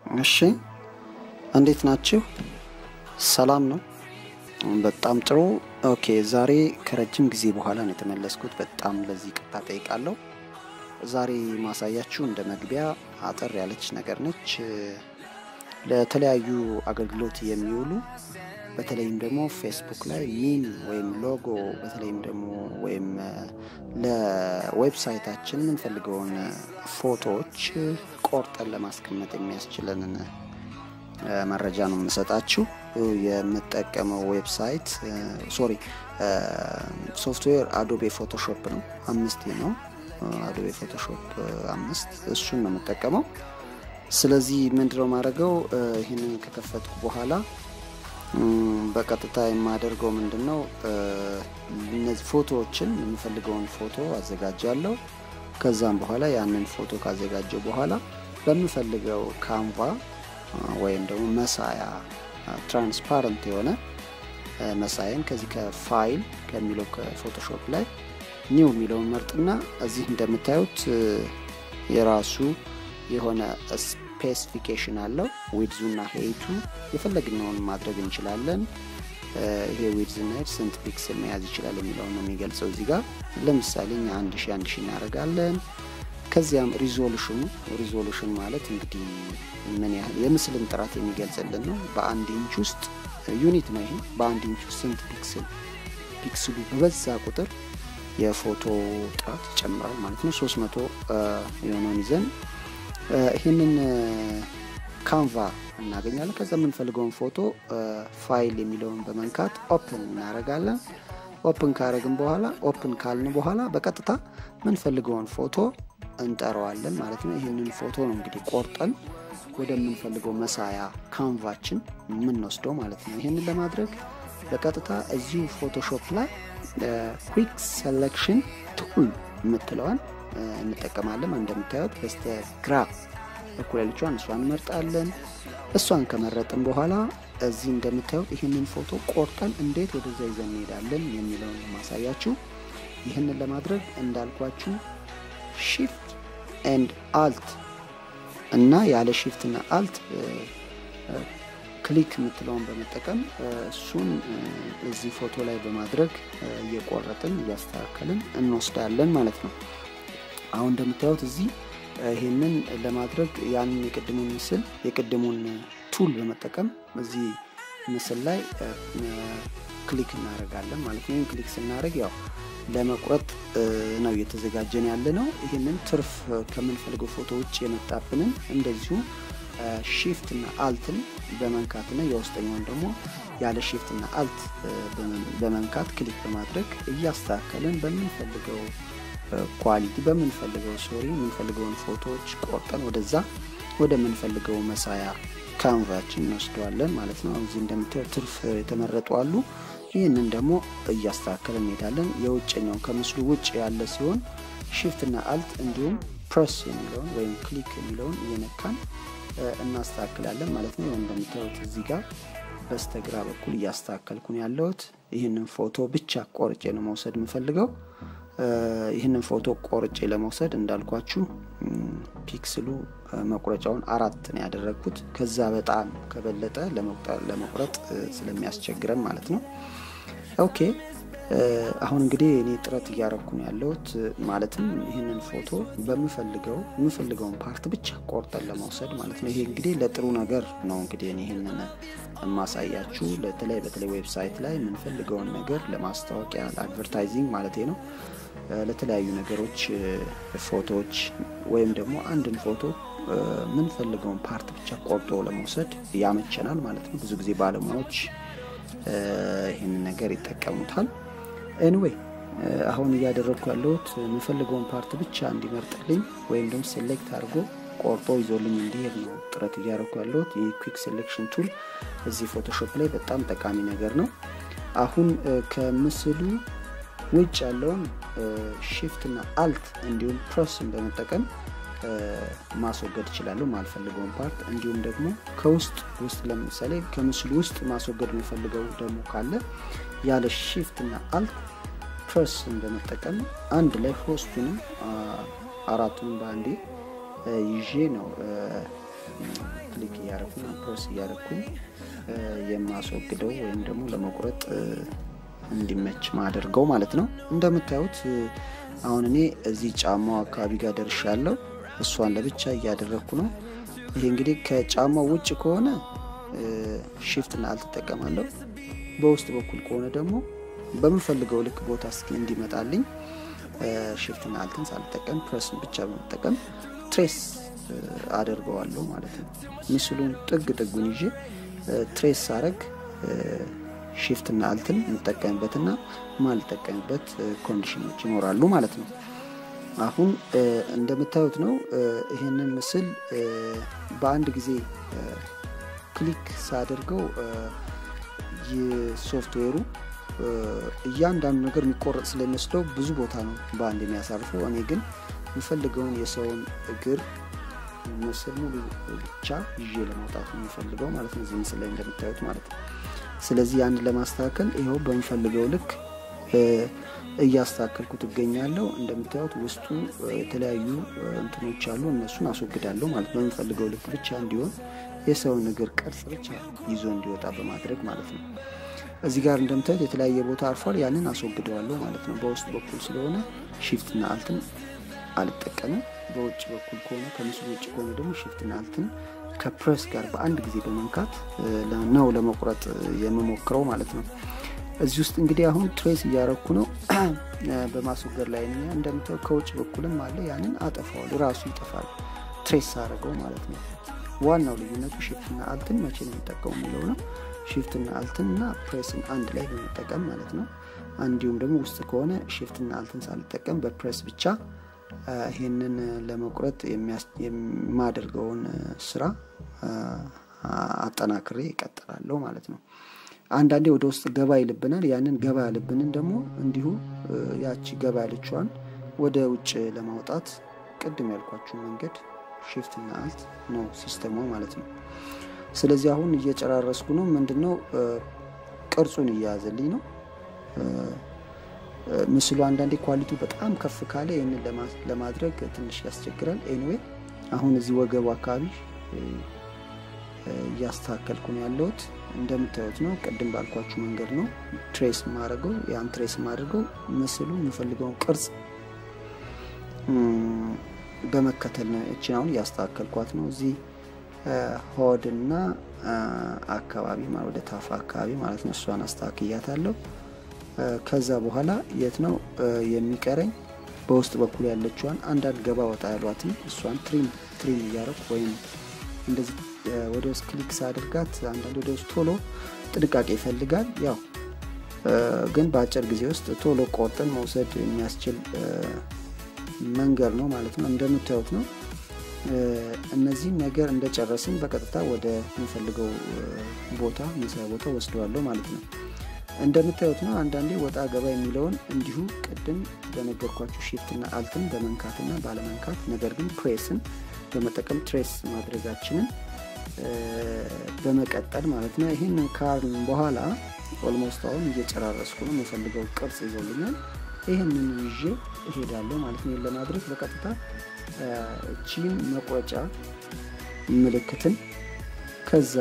እሺ እንዴት ናችሁ? ሰላም ነው። በጣም ጥሩ። ኦኬ ዛሬ ከረጅም ጊዜ በኋላ ነው የተመለስኩት። በጣም ለዚህ ቅጣ ጠይቃለሁ። ዛሬ ማሳያችሁ እንደ መግቢያ አጠር ያለች ነገር ነች። ለተለያዩ አገልግሎት የሚውሉ በተለይም ደግሞ ፌስቡክ ላይ ሚም ወይም ሎጎ በተለይም ደግሞ ወይም ለዌብሳይታችን የምንፈልገውን ፎቶዎች ቆርጠን ለማስቀመጥ የሚያስችለንን መረጃ ነው የምሰጣችሁ። የምጠቀመው ዌብሳይት ሶሪ ሶፍትዌር አዶቤ ፎቶሾፕ ነው። አምስት ነው አዶቤ ፎቶሾፕ አምስት እሱን ነው የምጠቀመው። ስለዚህ ምንድነው ማድረገው ይህንን ከከፈትኩ በኋላ በቀጥታ የማደርገው ምንድን ነው እነዚህ ፎቶዎችን የምፈልገውን ፎቶ አዘጋጃለሁ። ከዛም በኋላ ያንን ፎቶ ካዘጋጀው በኋላ በምፈልገው ካንቫ ወይም ደግሞ መሳያ ትራንስፓረንት የሆነ መሳያን ከዚህ ከፋይል ከሚለው ከፎቶሾፕ ላይ ኒው የሚለውን መርጥና እዚህ እንደምታዩት የራሱ የሆነ ስፔሲፊኬሽን አለው። ዊድዙና ሄይቱ የፈለግነውን ማድረግ እንችላለን። ይሄ ዊድዝና ሄድ ስንት ፒክስል መያዝ ይችላል የሚለውን ነው የሚገልጸው። እዚህ ጋር ለምሳሌ እኛ አንድ ሺ አንድ ሺ እናደርጋለን። ከዚያም ሪዞሉሽኑ ሪዞሉሽን ማለት እንግዲህ ምን ያህል የምስልን ጥራት የሚገልጽልን ነው። በአንድ ኢንች ውስጥ ዩኒት ነው ይሄ። በአንድ ኢንች ውስጥ ስንት ፒክስል ፒክስሉ በበዛ ቁጥር የፎቶ ጥራት ይጨምራል ማለት ነው። ሶስት መቶ የሆነውን ይዘን ይህንን ካንቫ እናገኛለን። ከዛ የምንፈልገውን ፎቶ ፋይል የሚለውን በመንካት ኦፕን እናደርጋለን። ኦፕን ካረግን በኋላ ኦፕን ካልን በኋላ በቀጥታ የምንፈልገውን ፎቶ እንጠራዋለን ማለት ነው። ይህንን ፎቶ ነው እንግዲህ ቆርጠን ወደምንፈልገው መሳያ ካንቫችን የምንወስደው ማለት ነው። ይህንን ለማድረግ በቀጥታ እዚሁ ፎቶሾፕ ላይ ኩዊክ ሴሌክሽን ቱል የምትለዋን እንጠቀማለን። እንደምታዩት በስተ ግራ በኩል ያለችዋን እሷን እንመርጣለን። እሷን ከመረጥን በኋላ እዚህ እንደምታዩት ይህንን ፎቶ ቆርጠን እንዴት ወደዛ ይዘን እንሄዳለን የሚለውን ማሳያችሁ። ይህንን ለማድረግ እንዳልኳችሁ ሺፍት ኤንድ አልት እና ያለ ሺፍት እና አልት ክሊክ የምትለውን በመጠቀም እሱን እዚህ ፎቶ ላይ በማድረግ እየቆረጥን እያስተካከልን እንወስዳለን ማለት ነው። አሁን እንደምታዩት እዚህ ይህንን ለማድረግ ያንን የቅድሙን ምስል የቅድሙን ቱል በመጠቀም እዚህ ምስል ላይ ክሊክ እናደርጋለን ማለት ነው። ይህን ክሊክ ስናደርግ ያው ለመቁረጥ ነው እየተዘጋጀን ያለ ነው። ይህንን ትርፍ ከምንፈልገው ፎቶ ውጭ የመጣብንን እንደዚሁ ሺፍት እና አልትን በመንካትና የውስጠኛውን ደግሞ ያለ ሺፍት እና አልት በመንካት ክሊክ በማድረግ እያስተካከልን በምንፈልገው ኳሊቲ በምንፈልገው ሶሪ የምንፈልገውን ፎቶዎች ቆርጠን ወደዛ ወደምንፈልገው መሳያ ካንቫችን እንወስደዋለን ማለት ነው። እዚህ እንደምታየው ትርፍ የተመረጡ አሉ። ይህንን ደግሞ እያስተካከልን እንሄዳለን። የውጭኛውን ከምስሉ ውጭ ያለ ሲሆን ሺፍት እና አልት እንዲሁም ፕረስ የሚለውን ወይም ክሊክ የሚለውን እየነካን እናስተካክላለን ማለት ነው። እንደምታዩት እዚህ ጋር በስተግራ በኩል እያስተካከልኩን ያለሁት ይህንን ፎቶ ብቻ ቆርጬ ነው መውሰድ የምፈልገው። ይህንን ፎቶ ቆርጬ ለመውሰድ እንዳልኳችሁ ፒክስሉ መቁረጫውን አራት ነው ያደረግኩት። ከዛ በጣም ከበለጠ ለመቁረጥ ስለሚያስቸግረን ማለት ነው። ኦኬ አሁን እንግዲህ እኔ ጥረት እያረግኩ ነው ያለሁት ማለትም ይህንን ፎቶ በምፈልገው የምፈልገውን ፓርት ብቻ ቆርጠን ለመውሰድ ማለት ነው። ይሄ እንግዲህ ለጥሩ ነገር ነው እንግዲህ እኔ ይህንን የማሳያችሁ በተለይ በተለይ ዌብሳይት ላይ የምንፈልገውን ነገር ለማስታወቂያ ለአድቨርታይዚንግ ማለት ነው ለተለያዩ ነገሮች ፎቶዎች ወይም ደግሞ አንድን ፎቶ የምንፈልገውን ፓርት ብቻ ቆርጦ ለመውሰድ ያመቸናል ማለት ነው። ብዙ ጊዜ ባለሙያዎች ይህንን ነገር ይጠቀሙታል። ኤኒዌይ አሁን እያደረግኩ ያለሁት የምፈልገውን ፓርት ብቻ እንዲመርጥልኝ ወይም ደግሞ ሴሌክት አድርጎ ቆርጦ ይዞልኝ እንዲሄድ ነው ጥረት እያደረግኩ ያለሁት። ይህ ኩዊክ ሴሌክሽን ቱል እዚህ ፎቶሾፕ ላይ በጣም ጠቃሚ ነገር ነው። አሁን ከምስሉ ውጭ ያለውን ሺፍት እና አልት እንዲሁም ፕረስን በመጠቀም ማስወገድ እችላለሁ ማልፈልገውን ፓርት። እንዲሁም ደግሞ ከውስጥ ውስጥ ለምሳሌ ከምስሉ ውስጥ ማስወገድ የሚፈልገው ደግሞ ካለ ያለ ሺፍት እና አልት ፕረስን በመጠቀም አንድ ላይ ሶስቱንም አራቱንም በአንዴ ይዤ ነው ክሊክ እያረኩኝ ፕረስ እያረኩኝ የማስወግደው ወይም ደግሞ ለመቁረጥ እንዲመች ማደርገው ማለት ነው። እንደምታዩት አሁን እኔ እዚህ ጫማው አካባቢ ጋር ደርሻለሁ። እሷን ለብቻ እያደረግኩ ነው። ይሄ እንግዲህ ከጫማው ውጭ ከሆነ ሽፍትና አልትጠቀማለሁ። በውስጥ በኩል ከሆነ ደግሞ በምፈልገው ልክ ቦታ እስኪ እንዲመጣልኝ ሽፍትና አልትን ሳልጠቀም ፕረስን ብቻ በመጠቀም ትሬስ አደርገዋለሁ ማለት ነው። ምስሉን ጥግ ጥጉን ይዤ ትሬስ ሳረግ ሽፍትና አልትን የምጠቀምበትና ማልጠቀምበት ኮንዲሽኖች ይኖራሉ ማለት ነው። አሁን እንደምታዩት ነው። ይህንን ምስል በአንድ ጊዜ ክሊክ ሳደርገው የሶፍትዌሩ እያንዳንዱ ነገር የሚቆረጥ ስለሚወስደው ብዙ ቦታ ነው በአንድ የሚያሳርፈው። እኔ ግን የምፈልገውን የሰውን እግር ምስል ሙሉ ብቻ ይዤ ለማውጣት ነው የሚፈልገው ማለት ነው፣ እዚህ ምስል ላይ እንደምታዩት ማለት ነው። ስለዚህ ያን ለማስተካከል ይኸው በምፈልገው ልክ እያስተካከልኩ ትገኛለሁ። እንደምታዩት ውስጡ የተለያዩ እንትኖች አሉ፣ እነሱን አስወግዳለሁ ማለት በምፈልገው ልክ ብቻ እንዲሆን የሰውን እግር ቅርጽ ብቻ ይዞ እንዲወጣ በማድረግ ማለት ነው። እዚህ ጋር እንደምታዩት የተለያየ ቦታ አርፏል። ያንን አስወግደዋለሁ ማለት ነው። በውስጥ በኩል ስለሆነ ሺፍትና አልትን አልጠቀምም። በውጭ በኩል ከሆነ ከምስሉ ውጭ ከሆነ ደግሞ ሽፍትና አልትን ከፕሬስ ጋር በአንድ ጊዜ በመንካት ነው ለመቁረጥ የምሞክረው ማለት ነው። እዚህ ውስጥ እንግዲህ አሁን ትሬስ እያረኩ ነው በማስወገድ ላይ ነኝ። እንደምታየው ከውጭ በኩልም አለ። ያንን አጠፋዋል፣ ራሱ ይጠፋል ትሬስ አረገው ማለት ነው። ዋናው ልዩነቱ ሽፍትና አልትን መቼ ነው የሚጠቀሙ የሚለው ነው። ሽፍትና አልትን እና ፕሬስን አንድ ላይ በመጠቀም ማለት ነው። እንዲሁም ደግሞ ውስጥ ከሆነ ሽፍትና አልትን ሳልጠቀም በፕሬስ ብቻ ይህንን ለመቁረጥ የማደርገውን ስራ አጠናክሬ ይቀጥላለሁ ማለት ነው። አንዳንዴ ወደ ውስጥ ገባ ይልብናል። ያንን ገባ ያልብንን ደግሞ እንዲሁ ያቺ ገባ ያለችዋን ወደ ውጭ ለማውጣት ቅድም ያልኳችሁ መንገድ ሽፍትና አልት ነው ሲስተሙ ማለት ነው። ስለዚህ አሁን እየጨራረስኩ ነው። ምንድነው ቅርጹን እያያዘልኝ ነው ምስሉ። አንዳንዴ ኳሊቲው በጣም ከፍ ካለ ይህንን ለማድረግ ትንሽ ያስቸግራል። ኤኒዌይ አሁን እዚህ ወገቡ አካባቢ እያስተካከልኩ ነው ያለሁት። እንደምታዩት ነው። ቅድም ባልኳችሁ መንገድ ነው ትሬስ ማድረገው። ያን ትሬስ ማድረገው ምስሉ የምፈልገውን ቅርጽ በመከተል ነው። እችን አሁን እያስተካከልኳት ነው። እዚህ ሆድና አካባቢ ወደ ታፋ አካባቢ ማለት ነው። እሷን አስተካክያታለሁ። ከዛ በኋላ የት ነው የሚቀረኝ? በውስጥ በኩል ያለችዋን አንዳንድ ገባ ወጣ ያሏትን እሷን ትሪም ትሪም እያረኩ ወይም እንደዚህ ወደ ውስጥ ክሊክ ሳድርጋት አንዳንድ ወደ ውስጥ ቶሎ ጥንቃቄ ይፈልጋል። ያው ግን በአጭር ጊዜ ውስጥ ቶሎ ቆርጠን መውሰድ የሚያስችል መንገድ ነው ማለት ነው። እንደምታዩት ነው። እነዚህን ነገር እንደጨረስን በቀጥታ ወደ ምፈልገው ቦታ መስሪያ ቦታ ወስደዋለሁ ማለት ነው። እንደምታዩት ነው። አንዳንዴ ወጣ ገባ የሚለውን እንዲሁ ቅድም በነገርኳችሁ ሽፍትና አልትን በመንካትና ባለመንካት ነገር ግን ፕሬስን በመጠቀም ትሬስ ማድረጋችንን በመቀጠል ማለት ነው። ይህን ካርን በኋላ ኦልሞስት አሁን እየጨራረስኩ ነው። የምፈልገው ቅርጽ ይዞልኛል። ይህንን ይዤ እሄዳለሁ ማለት ነው። ለማድረግ በቀጥታ እቺን መቁረጫ ምልክትን ከዛ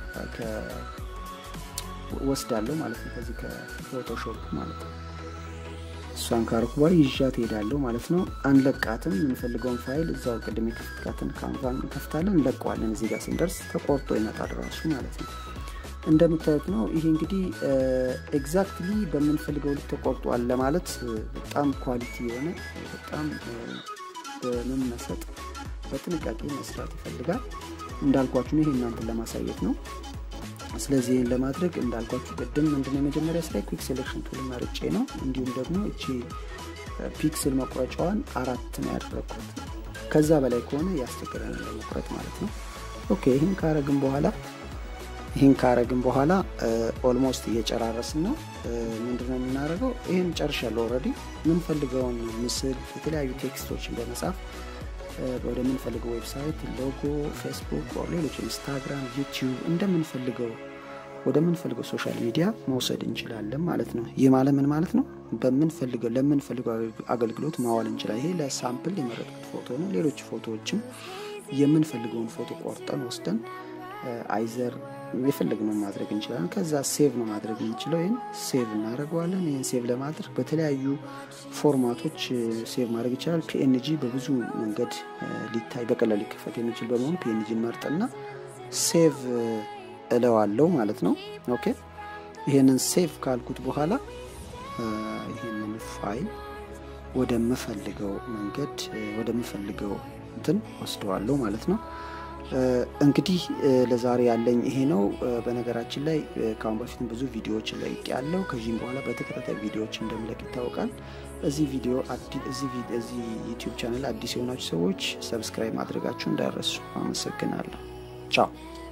ወስዳለሁ ማለት ነው። ከዚህ ከፎቶሾፕ ማለት ነው። እሷን ካርኩ በኋላ ይዣት ሄዳለሁ ማለት ነው። አንለቃትም። የምንፈልገውን ፋይል እዛው ቅድም የከፍትካትን ካንቫን እንከፍታለን፣ እንለቀዋለን። እዚህ ጋር ስንደርስ ተቆርጦ ይመጣል ራሱ ማለት ነው። እንደምታዩት ነው። ይሄ እንግዲህ ኤግዛክትሊ በምንፈልገው ልክ ተቆርጧል ለማለት በጣም ኳሊቲ የሆነ በጣም በመመሰጥ በጥንቃቄ መስራት ይፈልጋል። እንዳልኳችሁ ነው። ይሄ እናንተን ለማሳየት ነው። ስለዚህ ይህን ለማድረግ እንዳልኳችሁ ቅድም ምንድነው የመጀመሪያ ስራ ኩዊክ ሴሌክሽን ቱል መርጬ ነው። እንዲሁም ደግሞ እቺ ፒክስል መቁረጫዋን አራት ነው ያደረግኩት። ከዛ በላይ ከሆነ ያስቸግረናል ለመቁረጥ ማለት ነው። ኦኬ ይህን ካረግን በኋላ ይህን ካረግን በኋላ ኦልሞስት እየጨራረስን ነው። ምንድነው የምናደርገው? ይህን ጨርሻለሁ። ኦልሬዲ የምንፈልገውን ምስል የተለያዩ ቴክስቶችን በመጻፍ ወደ ምንፈልገው ዌብሳይት፣ ሎጎ፣ ፌስቡክ፣ ሌሎች ኢንስታግራም፣ ዩቲዩብ እንደምንፈልገው ወደ ምንፈልገው ሶሻል ሚዲያ መውሰድ እንችላለን ማለት ነው። ይህ ማለት ምን ማለት ነው? በምንፈልገው ለምንፈልገው አገልግሎት ማዋል እንችላለን። ይሄ ለሳምፕል የመረጥኩት ፎቶ ነው። ሌሎች ፎቶዎችም የምንፈልገውን ፎቶ ቆርጠን ወስደን አይዘር የፈለግነው ማድረግ እንችላለን። ከዛ ሴቭ ነው ማድረግ የምንችለው። ይህን ሴቭ እናደርገዋለን። ይህን ሴቭ ለማድረግ በተለያዩ ፎርማቶች ሴቭ ማድረግ ይችላል። ፒኤንጂ በብዙ መንገድ ሊታይ በቀላል ሊከፈት የሚችል በመሆኑ ፒኤንጂ መርጥና ሴቭ እለዋለው ማለት ነው። ኦኬ ይህንን ሴቭ ካልኩት በኋላ ይህንን ፋይል ወደምፈልገው መንገድ ወደምፈልገው እንትን ወስደዋለሁ ማለት ነው። እንግዲህ ለዛሬ ያለኝ ይሄ ነው። በነገራችን ላይ ከአሁን በፊትም ብዙ ቪዲዮዎችን ለቅ ያለው ከዚህም በኋላ በተከታታይ ቪዲዮዎች እንደምለቅ ይታወቃል። እዚህ ቪዲዮ እዚህ ዩቲዩብ ቻናል አዲስ የሆናችሁ ሰዎች ሰብስክራይብ ማድረጋችሁ እንዳይረሱ። አመሰግናለሁ። ቻው